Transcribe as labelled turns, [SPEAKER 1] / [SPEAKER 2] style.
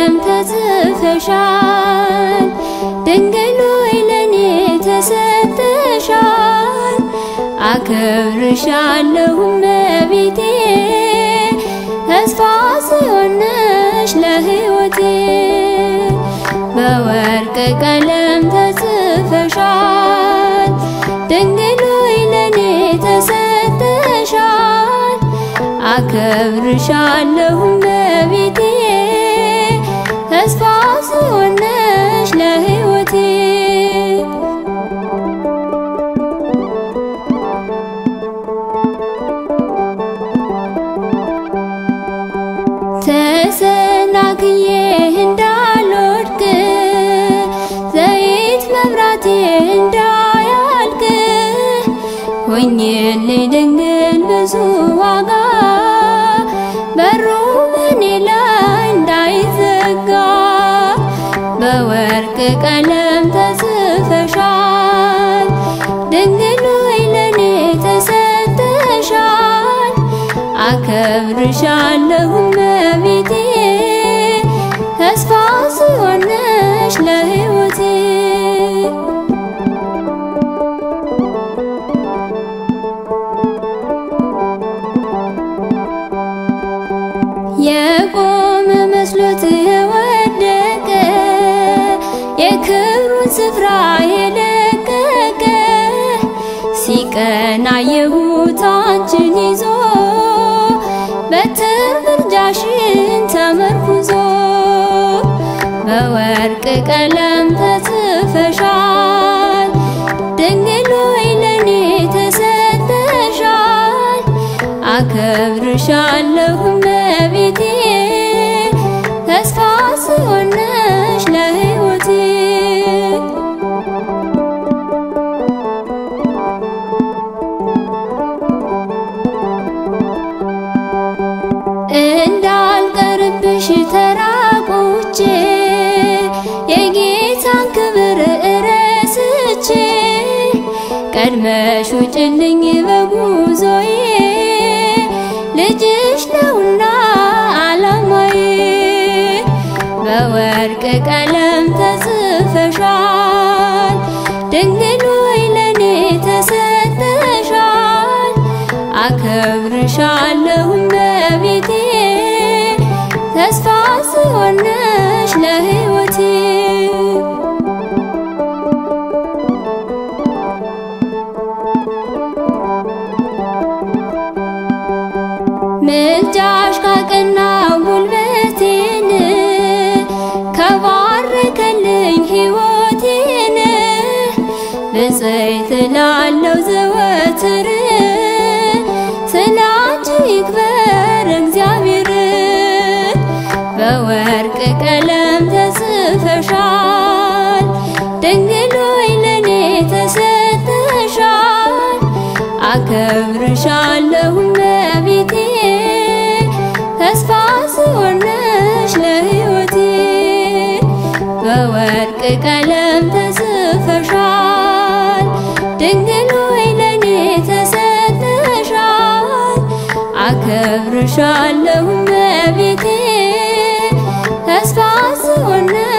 [SPEAKER 1] ቀለም ተጽፈሻል። ድንግል ሆይ ለኔ ተሰጥተሻል። አከብርሻለሁ እመቤቴ ተስፋ ሲሆነሽ ለሕይወቴ በወርቅ ቀለም ተጽፈሻል። ድንግል ሆይ ለኔ ተሰጥተሻል። አከብርሻለሁ እመቤቴ ተስፋ ሲሆነሽ ለሕይወቴ ተሰናክዬ እንዳልወድቅ ዘይት መብራቴ እንዳያልቅ ሆኜልኝ ድንግል ብዙ ዋጋ በሩ በኔ ላይ እንዳይዘጋ በወርቅ ቀለም ተጽፈሻል። ድንግል ሆይ ለኔ ተሰጥተሻል። አከብርሻለሁ እመቤቴ ተስፋ ሲሆነሽ ለሕይወቴ የቆመ መስሎት የወደቀ የክብሩን ስፍራ የለቀቀ ሲቀና የሁት አንቺን ይዞ በትር ምልጃሽን ተመርኩዞ በወርቅ ቀለም ተጽፈሻል። ድንግል ሆይ ለኔ ተሰጥተሻል። አከብርሻለሁ እመቤቴ ተስፋ ሲሆነሽ ለሕይወቴ እንዳልቀርብሽ ተራቁቼ የጌታን ክብር እረስቼ ቀድመሽ ውጭልኝ በጉዞዬ ልጅሽ ነውና ዓላማዬ በወርቅ ቀለም ተጽፈሻል። ድንግል ሆይ ለኔ ተሰጥተሻል። አከብርሻለሁ እመቤቴ ተስፋ ሲሆነሽ ለሕይወቴ ምልጃሽ ካቀና ጉልበቴን ከባረከልኝ ሕይወቴን ብፅዕት እላለሁ ዘወትር ስላንቺ ይክበር እግዚአብሔር በወርቅ ቀለም ተጽፈሻል። ድንግል ሆይ ለኔ ተሰጥተሻል። አከብርሻለሁ እመቤቴ ተስፋ ሲሆነሽ ለሕይወቴ በወርቅ ቀለም ተጽፈሻል። ድንግል ሆይ ለኔ ተሰጥተሻል። አከብርሻለሁ እመቤቴ ተስፋ ሲሆነሽ